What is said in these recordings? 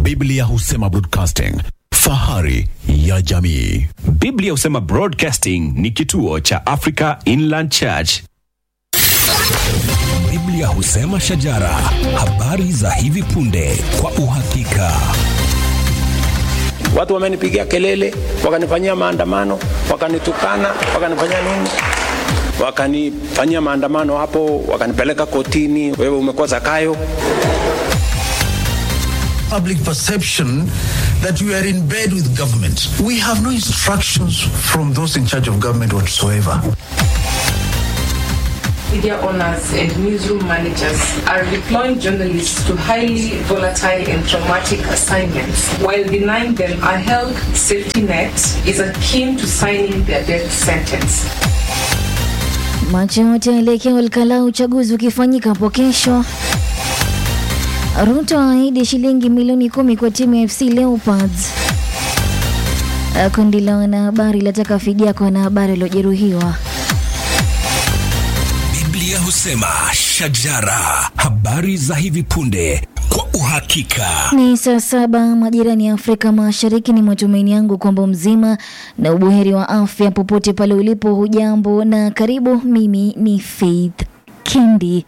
Biblia husema broadcasting, fahari ya jamii. Biblia husema Broadcasting ni kituo cha Africa Inland Church. Biblia husema shajara, habari za hivi punde kwa uhakika. Watu wamenipigia kelele, wakanifanyia maandamano, wakanitukana, wakanifanyia nini, wakanifanyia maandamano hapo, wakanipeleka kotini, wewe umekuwa Zakayo. public perception that we are in bed with government. We have no instructions from those in charge of government whatsoever. Media owners and newsroom managers are deploying journalists to highly volatile and traumatic assignments while denying them a health safety net is akin to signing their death sentence. Macho yote yaelekea Olkalau, uchaguzi ukifanyika hapo kesho. Ruto ahidi shilingi milioni kumi kwa timu ya FC Leopards. Uh, Kundi la wanahabari lataka fidia kwa wanahabari waliojeruhiwa. Biblia husema shajara, habari za hivi punde kwa uhakika. Ni saa saba majirani ya Afrika Mashariki. Ni matumaini yangu kwamba mzima na ubuheri wa afya popote pale ulipo. Hujambo na karibu. Mimi ni Faith Kindi.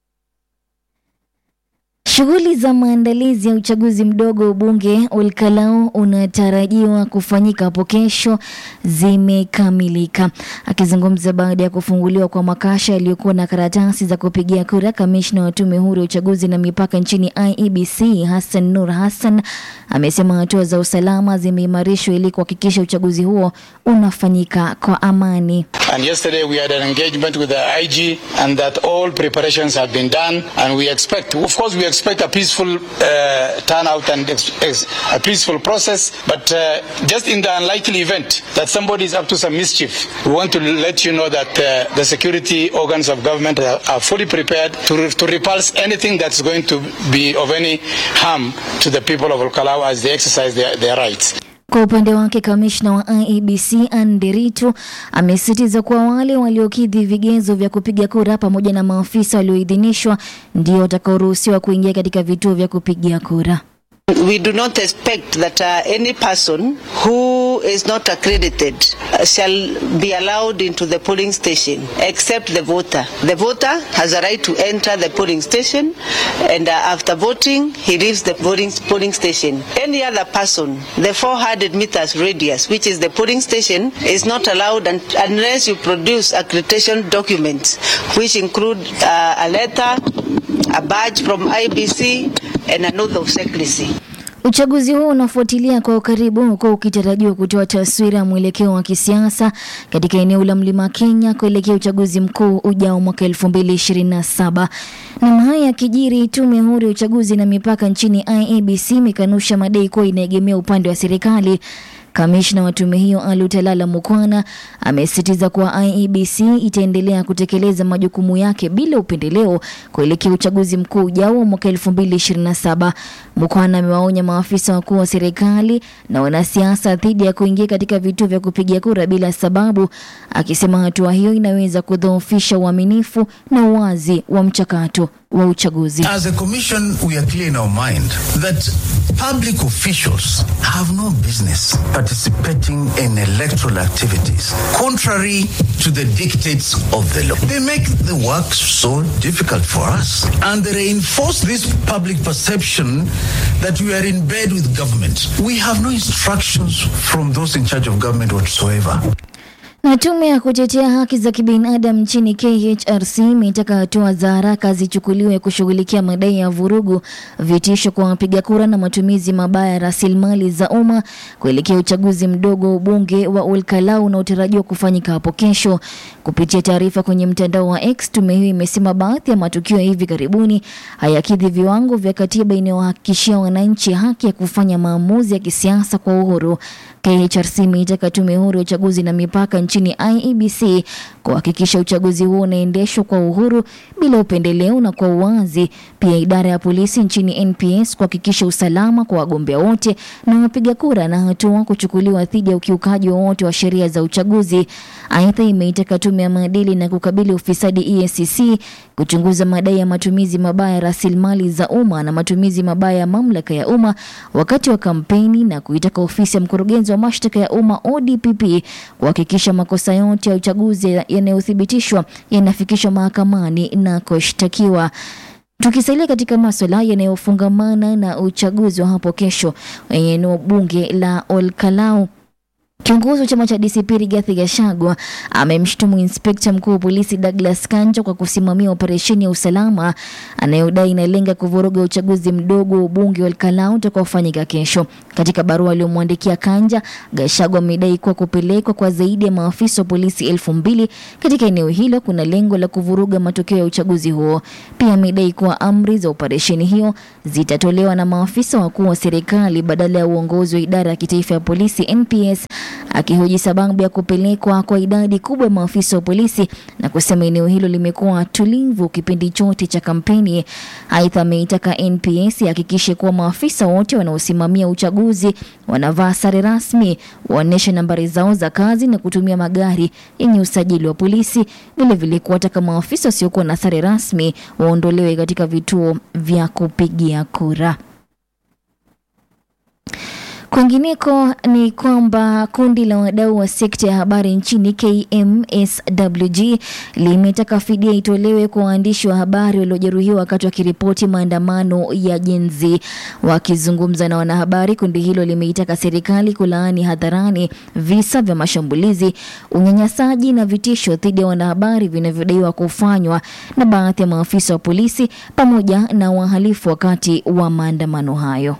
Shughuli za maandalizi ya uchaguzi mdogo ubunge Olkalau unatarajiwa kufanyika hapo kesho zimekamilika. Akizungumza baada ya kufunguliwa kwa makasha yaliyokuwa na karatasi za kupigia kura, kamishna wa tume huru ya uchaguzi na mipaka nchini IEBC Hassan Nur Hassan amesema hatua za usalama zimeimarishwa ili kuhakikisha uchaguzi huo unafanyika kwa amani. And yesterday we had an engagement with the IG and that all preparations have been done and we expect, of course we expect a peaceful uh, turnout and ex- ex- a peaceful process, but uh, just in the unlikely event that somebody is up to some mischief, we want to let you know that uh, the security organs of government are, are fully prepared to, re- to repulse anything that's going to be of any harm to the people of Olkalau as they exercise their, their rights. Kwa upande wake kamishna wa IEBC Anderitu amesisitiza kuwa wale waliokidhi vigezo vya kupiga kura pamoja na maafisa walioidhinishwa ndio watakaoruhusiwa kuingia katika vituo vya kupigia kura. We do not expect that uh, any person who is not accredited uh, shall be allowed into the polling station except the voter. The voter has a right to enter the polling station and uh, after voting he leaves the voting polling station. Any other person, the 400 meters radius which is the polling station is not allowed un- unless you produce accreditation documents which include uh, a letter, a badge from IBC and an oath of secrecy. Uchaguzi huu unafuatilia kwa ukaribu huku ukitarajiwa kutoa taswira ya mwelekeo wa kisiasa katika eneo la Mlima Kenya kuelekea uchaguzi mkuu ujao mwaka 2027. Na haya yakijiri, tume huru ya uchaguzi na mipaka nchini IEBC imekanusha madai kuwa inaegemea upande wa serikali. Kamishna wa tume hiyo Alutalala Mukwana amesisitiza kuwa IEBC itaendelea kutekeleza majukumu yake bila upendeleo kuelekea uchaguzi mkuu ujao wa mwaka 2027. Mukwana amewaonya maafisa wakuu wa serikali na wanasiasa dhidi ya kuingia katika vituo vya kupigia kura bila sababu, akisema hatua hiyo inaweza kudhoofisha uaminifu na uwazi wa mchakato wa uchaguzi. As a commission, we are clear in our mind that public officials have no business participating in electoral activities contrary to the dictates of the law. They make the work so difficult for us and they reinforce this public perception that we are in bed with government. We have no instructions from those in charge of government whatsoever. Na tume ya kutetea haki za kibinadamu nchini KHRC imetaka hatua za haraka zichukuliwe kushughulikia madai ya vurugu, vitisho kwa wapiga kura na matumizi mabaya ya rasilimali za umma kuelekea uchaguzi mdogo wa ubunge wa Olkalau unaotarajiwa kufanyika hapo kesho. Kupitia taarifa kwenye mtandao wa X, tume hiyo imesema baadhi ya matukio ya hivi karibuni hayakidhi viwango vya katiba inayowahakikishia wananchi haki ya kufanya maamuzi ya kisiasa kwa uhuru. KHRC imeitaka tume huru ya uchaguzi na mipaka nchini nchini IEBC kuhakikisha uchaguzi huo unaendeshwa kwa uhuru bila upendeleo na kwa uwazi. Pia idara ya polisi nchini NPS kuhakikisha usalama kwa wagombea wote na wapiga kura na hatua kuchukuliwa dhidi ya ukiukaji wowote wa sheria za uchaguzi. Aidha, imeitaka tume ya maadili na kukabili ufisadi EACC kuchunguza madai ya matumizi mabaya ya rasilimali za umma na matumizi mabaya ya mamlaka ya umma wakati wa kampeni na kuitaka ofisi ya mkurugenzi wa mashtaka ya umma ODPP kuhakikisha makosa yote ya uchaguzi yanayothibitishwa yanafikishwa mahakamani na kushtakiwa. Tukisalia katika maswala yanayofungamana na uchaguzi wa hapo kesho wenye eneo bunge la Olkalau Kiongozi wa chama cha DCP Rigathi Gachagua amemshutumu inspekta mkuu wa polisi Douglas Kanja kwa kusimamia operesheni ya usalama anayodai inalenga kuvuruga uchaguzi mdogo wa ubunge wa Olkalau utakaofanyika kesho. Katika barua aliyomwandikia Kanja, Gachagua amedai kuwa kupelekwa kwa zaidi ya maafisa wa polisi elfu mbili katika eneo hilo kuna lengo la kuvuruga matokeo ya uchaguzi huo. Pia amedai kuwa amri za operesheni hiyo zitatolewa na maafisa wakuu wa serikali badala ya uongozi wa idara ya kitaifa ya polisi NPS akihoji sababu ya kupelekwa kwa idadi kubwa ya maafisa wa polisi na kusema eneo hilo limekuwa tulivu kipindi chote cha kampeni. Aidha, ameitaka NPS ihakikishe kuwa maafisa wote wanaosimamia uchaguzi wanavaa sare rasmi, waonyeshe nambari zao za kazi na kutumia magari yenye usajili wa polisi. Vilevile kuwataka maafisa wasiokuwa na sare rasmi waondolewe katika vituo vya kupigia kura. Kwingineko ni kwamba kundi la wadau wa sekta ya habari nchini KMSWG limetaka fidia itolewe kwa waandishi wa habari waliojeruhiwa wakati wakiripoti maandamano ya Gen Z. Wakizungumza na wanahabari, kundi hilo limeitaka serikali kulaani hadharani visa vya mashambulizi, unyanyasaji na vitisho dhidi ya wanahabari vinavyodaiwa kufanywa na baadhi ya maafisa wa polisi pamoja na wahalifu wakati wa maandamano hayo.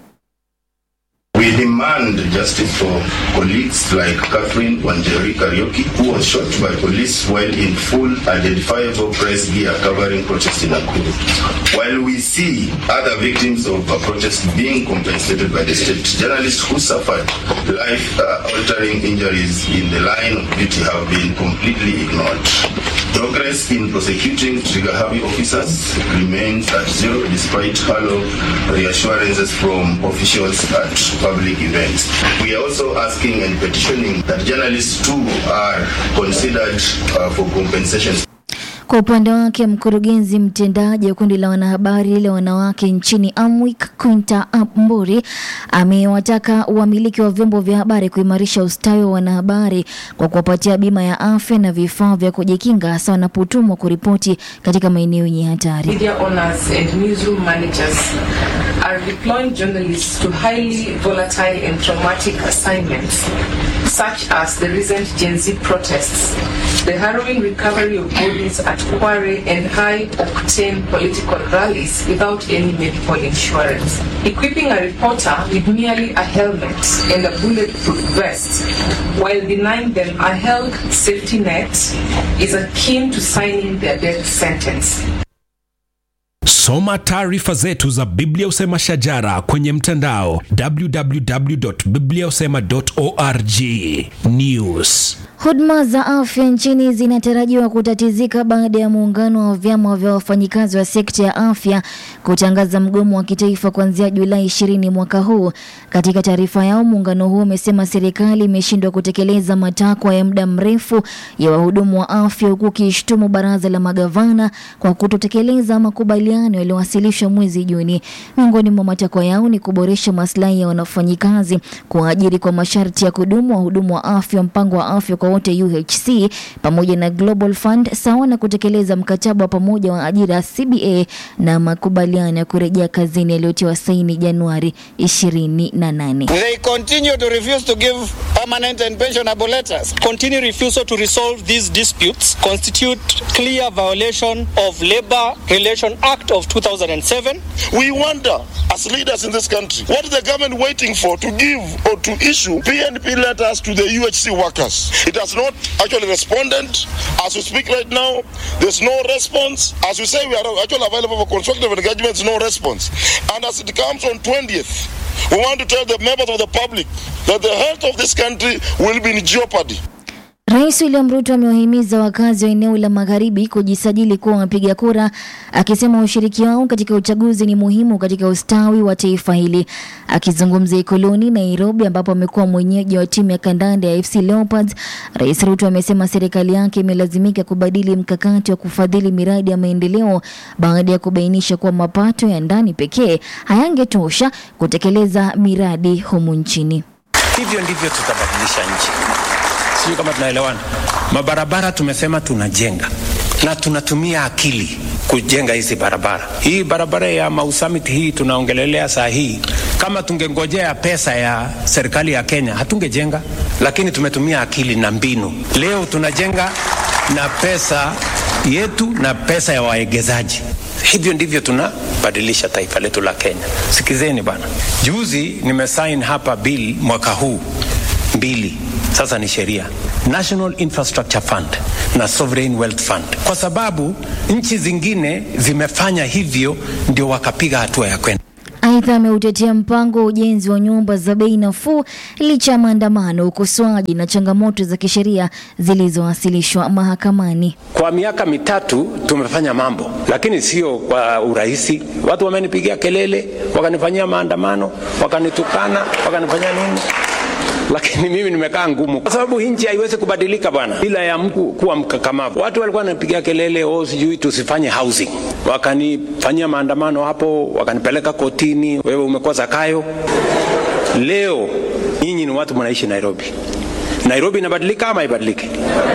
We demand justice for colleagues like Catherine Wanjeri Karaoke, who was shot by police while in full identifiable press gear covering protests in Nakuru. While we see other victims of a protest being compensated by the state, journalists who suffered life-altering injuries in the line of duty have been completely ignored. Progress in prosecuting trigger-happy officers remains at zero despite hollow reassurances from officials at public events. We are also asking and petitioning that journalists too are considered uh, for compensation. Kwa upande wake mkurugenzi mtendaji wa kundi la wanahabari la wanawake nchini Amwik Quinta Amburi amewataka wamiliki wa vyombo vya habari kuimarisha ustawi wa wanahabari kwa kuwapatia bima ya afya na vifaa vya kujikinga hasa wanapotumwa kuripoti katika maeneo yenye hatari. Media owners and newsroom managers are deploying journalists to highly volatile and traumatic assignments, such as the recent Gen Z protests, the harrowing recovery of bodies at Kware, and high octane political rallies without any medical insurance. Equipping a reporter with merely a helmet and a bulletproof vest while denying them a health safety net is akin to signing their death sentence. Soma taarifa zetu za Biblia Usema Shajara kwenye mtandao www.bibliausema.org. News. Huduma za afya nchini zinatarajiwa kutatizika baada ya muungano wa vyama vya wafanyikazi wa sekta ya afya kutangaza mgomo wa kitaifa kuanzia Julai 20 mwaka huu. Katika taarifa yao, muungano huo umesema serikali imeshindwa kutekeleza matakwa ya muda mrefu ya wahudumu wa afya, huku ukishtumu baraza la magavana kwa kutotekeleza makubaliano yaliyowasilishwa mwezi Juni. Miongoni mwa matakwa yao ni kuboresha maslahi ya wafanyikazi, kuajiri kwa masharti ya kudumu wahudumu wa afya, mpango wa afya kwa wote UHC pamoja na Global Fund sawa na kutekeleza mkataba wa pamoja wa ajira CBA na makubaliano ya kurejea kazini yaliyotiwa saini Januari 28. They continue to refuse to give permanent and pensionable letters. Continue refusal to resolve these disputes constitute clear violation of Labor Relation Act of 2007. We wonder, as leaders in this country, what is the government waiting for to give or to issue PNP letters to the UHC workers? It has not actually responded. As we speak right now, there's no response. As we say, we are actually available for constructive engagement, no response. And as it comes on 20th, we want to tell the members of the public that the health of this country will be in jeopardy. Rais William Ruto amewahimiza wakazi wa eneo la magharibi kujisajili kuwa wapiga kura, akisema ushiriki wao katika uchaguzi ni muhimu katika ustawi wa taifa hili. Akizungumza Ikoloni, Nairobi, ambapo amekuwa mwenyeji wa timu ya kandanda ya FC Leopards, Rais Ruto amesema serikali yake imelazimika kubadili mkakati wa kufadhili miradi ya maendeleo baada ya kubainisha kuwa mapato ya ndani pekee hayangetosha kutekeleza miradi humu nchini. Hivyo ndivyo tutabadilisha nchi. Sijui kama tunaelewana. Mabarabara tumesema tunajenga na tunatumia akili kujenga hizi barabara. Hii barabara ya Mau Summit hii tunaongelelea saa hii, kama tungengojea pesa ya serikali ya Kenya hatungejenga, lakini tumetumia akili na mbinu. Leo tunajenga na pesa yetu na pesa ya waegezaji. Hivyo ndivyo tunabadilisha taifa letu la Kenya. Sikizeni bana, juzi nimesign hapa bill mwaka huu mbili sasa ni sheria National Infrastructure Fund na Sovereign Wealth Fund, kwa sababu nchi zingine zimefanya hivyo, ndio wakapiga hatua ya kwenda Aidha, ameutetea mpango wa ujenzi wa nyumba za bei nafuu licha ya maandamano, ukosoaji na changamoto za kisheria zilizowasilishwa mahakamani. Kwa miaka mitatu tumefanya mambo, lakini sio kwa urahisi. Watu wamenipigia kelele, wakanifanyia maandamano, wakanitukana, wakanifanyia nini lakini mimi nimekaa ngumu, kwa sababu hii nchi haiwezi kubadilika bwana bila ya mtu kuwa mkakamavu. Watu walikuwa wanapigia kelele, oh, sijui tusifanye housing, wakanifanyia maandamano hapo, wakanipeleka kotini, wewe umekuwa Zakayo. Leo nyinyi ni watu mnaishi Nairobi. Nairobi inabadilika ama haibadiliki?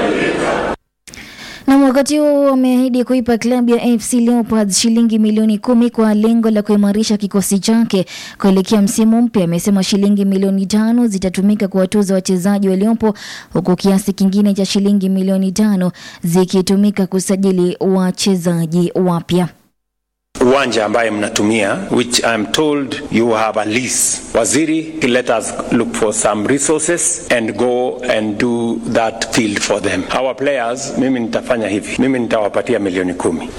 Na wakati huo wameahidi kuipa klabu ya AFC Leopards shilingi milioni kumi kwa lengo la kuimarisha kikosi chake kuelekea msimu mpya. Amesema shilingi milioni tano zitatumika kuwatuza wachezaji waliopo huku kiasi kingine cha shilingi milioni tano zikitumika kusajili wachezaji wapya uwanja ambaye mnatumia which I'm told you have a lease. Waziri, let us look for some resources and go and do that field for them. Our players, mimi nitafanya hivi, mimi nitawapatia milioni kumi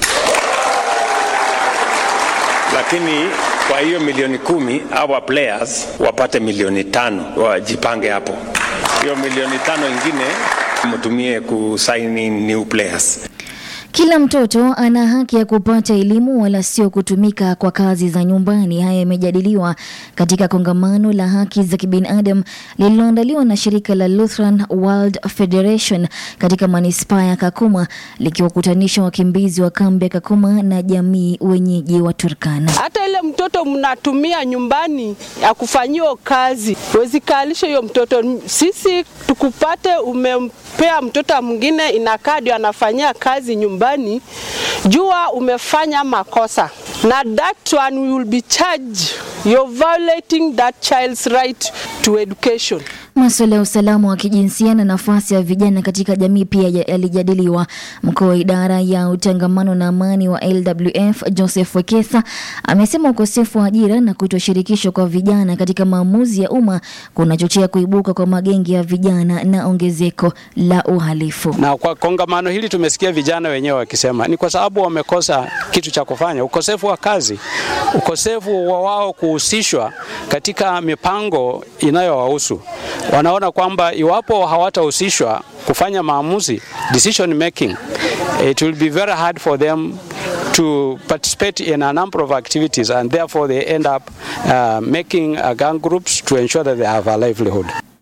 lakini kwa hiyo milioni kumi our players wapate milioni tano, wajipange hapo. Hiyo milioni tano ingine mtumie kusaini new players. Kila mtoto ana haki ya kupata elimu wala sio kutumika kwa kazi za nyumbani. Haya yamejadiliwa katika kongamano la haki za kibinadamu lililoandaliwa na shirika la Lutheran World Federation katika manispaa ya Kakuma likiwakutanisha wakimbizi wa kambi ya Kakuma na jamii wenyeji wa Turkana. Hata ile mtoto mnatumia nyumbani ya kufanyiwa kazi, wezi kalisha hiyo mtoto. Sisi tukupate umempea mtoto mwingine inakaa ndio anafanyia kazi nyumbani nyumbani, jua umefanya makosa na that one we will be charged. You're violating that child's right to education. Masuala ya usalama wa kijinsia na nafasi ya vijana katika jamii pia yalijadiliwa. Mkuu wa idara ya utangamano na amani wa LWF Joseph Wekesa amesema ukosefu wa ajira na kutoshirikishwa kwa vijana katika maamuzi ya umma kunachochea kuibuka kwa magengi ya vijana na ongezeko la uhalifu. Na kwa kongamano hili tumesikia vijana wenyewe wakisema ni kwa sababu wamekosa kitu cha kufanya, ukosefu wa kazi, ukosefu wa wao kuhusishwa katika mipango inayowahusu wanaona kwamba iwapo hawatahusishwa kufanya maamuzi decision making, it will be very hard for them to participate in a number of activities and therefore they end up uh, making uh, gang groups to ensure that they have a livelihood.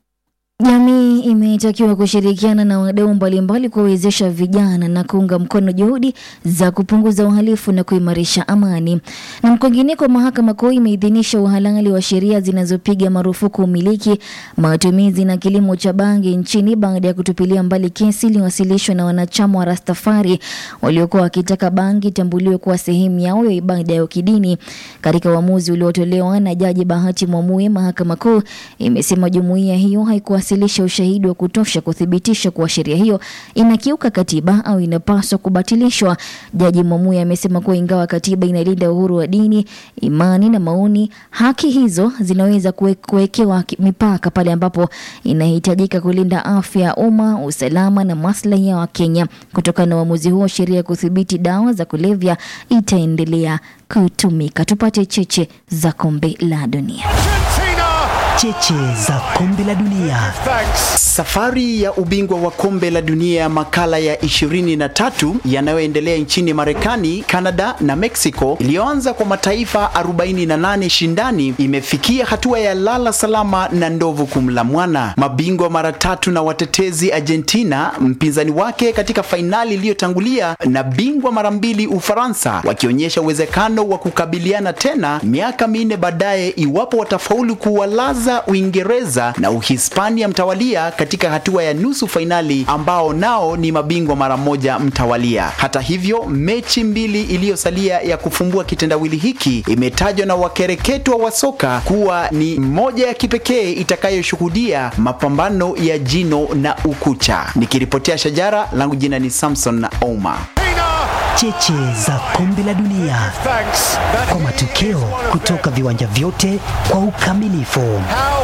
Jamii imetakiwa kushirikiana na wadau mbalimbali kuwawezesha vijana na kuunga mkono juhudi za kupunguza uhalifu na kuimarisha amani. Na kwingineko, mahakama kuu imeidhinisha uhalali wa sheria zinazopiga marufuku umiliki, matumizi na kilimo cha bangi nchini baada ya kutupilia mbali kesi iliyowasilishwa na wanachama wa Rastafari waliokuwa wakitaka bangi itambuliwe kuwa sehemu yao ya ibada ya kidini. Katika uamuzi uliotolewa na Jaji Bahati Mwamuye, mahakama kuu imesema jumuiya hiyo haikuwa kuwasilisha ushahidi wa kutosha kuthibitisha kuwa sheria hiyo inakiuka katiba au inapaswa kubatilishwa. Jaji Mwamuye amesema kuwa ingawa katiba inalinda uhuru wa dini, imani na maoni, haki hizo zinaweza kuwekewa mipaka pale ambapo inahitajika kulinda afya ya umma, usalama na maslahi ya Wakenya. Kutokana na uamuzi huo, sheria ya kudhibiti dawa za kulevya itaendelea kutumika. Tupate cheche za kombe la dunia. cheche za kombe la dunia. Safari ya ubingwa wa kombe la dunia makala ya 23 yanayoendelea nchini Marekani, Canada na Mexico iliyoanza kwa mataifa 48 shindani imefikia hatua ya lala salama na ndovu kumla mwana. Mabingwa mara tatu na watetezi Argentina, mpinzani wake katika fainali iliyotangulia, na bingwa mara mbili Ufaransa, wakionyesha uwezekano wa kukabiliana tena miaka minne baadaye iwapo watafaulu kuwalaza Uingereza na Uhispania mtawalia katika hatua ya nusu fainali ambao nao ni mabingwa mara moja mtawalia. Hata hivyo, mechi mbili iliyosalia ya kufumbua kitendawili hiki imetajwa na wakereketwa wa soka kuwa ni moja ya kipekee itakayoshuhudia mapambano ya jino na ukucha. Nikiripotea Shajara, langu jina ni Samson na Ouma. Cheche za kombe la dunia kwa matokeo kutoka viwanja vyote kwa ukamilifu.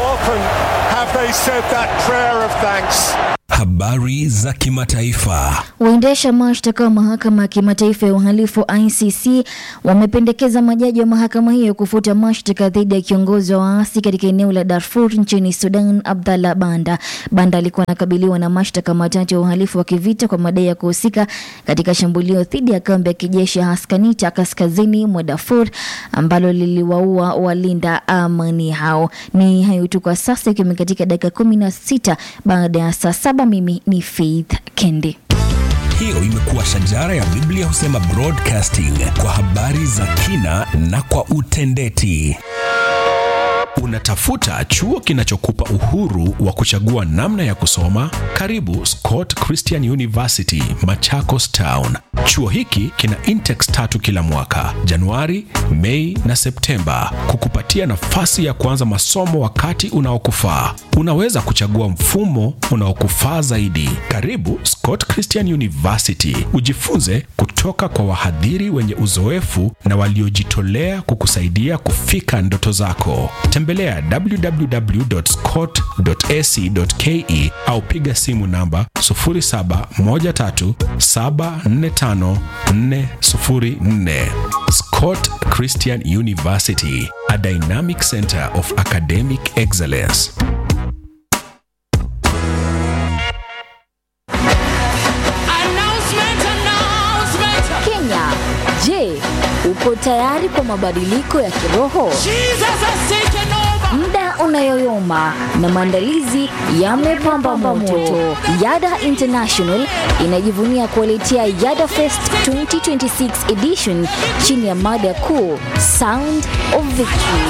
Habari za kimataifa. Waendesha mashtaka wa mahakama ya kimataifa ya uhalifu ICC wamependekeza majaji wa mahakama hiyo kufuta mashtaka dhidi ya kiongozi wa waasi katika eneo la Darfur nchini Sudan, Abdallah Banda. Banda alikuwa anakabiliwa na mashtaka matatu ya uhalifu wa kivita kwa madai ya kuhusika katika shambulio dhidi ya kambi ya kijeshi ya Haskanita kaskazini mwa Darfur ambalo liliwaua walinda amani hao. Ni hayo tu kwa sasa, ikiwa katika dakika kumi na sita baada ya saa saba. Mimi ni Faith Kendi. Hiyo imekuwa shajara ya Biblia husema broadcasting kwa habari za kina na kwa utendeti. Unatafuta chuo kinachokupa uhuru wa kuchagua namna ya kusoma? Karibu Scott Christian University, Machakos Town. Chuo hiki kina intex tatu kila mwaka, Januari, Mei na Septemba, kukupatia nafasi ya kuanza masomo wakati unaokufaa. Unaweza kuchagua mfumo unaokufaa zaidi. Karibu Scott Christian University, ujifunze kutoka kwa wahadhiri wenye uzoefu na waliojitolea kukusaidia kufika ndoto zako. Tembelea www.scott.ac.ke au piga simu namba 0713745404. Scott Christian University, a dynamic center of academic excellence. Kenya, je, uko tayari kwa mabadiliko ya kiroho? Muda unayoyoma na maandalizi yamepamba moto. Yada International inajivunia kuwaletea Yada Fest 2026 edition chini ya mada kuu Sound of Victory.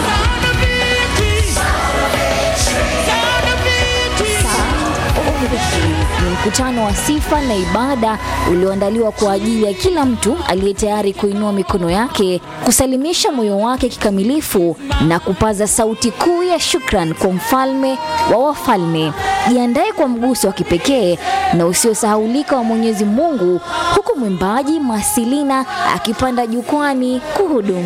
Ni mkutano wa sifa na ibada ulioandaliwa kwa ajili ya kila mtu aliye tayari kuinua mikono yake, kusalimisha moyo wake kikamilifu na kupaza sauti kuu ya shukran kwa mfalme wa wafalme. Jiandae kwa mguso wa kipekee na usiosahaulika wa Mwenyezi Mungu, huku mwimbaji Masilina akipanda jukwani kuhudumu.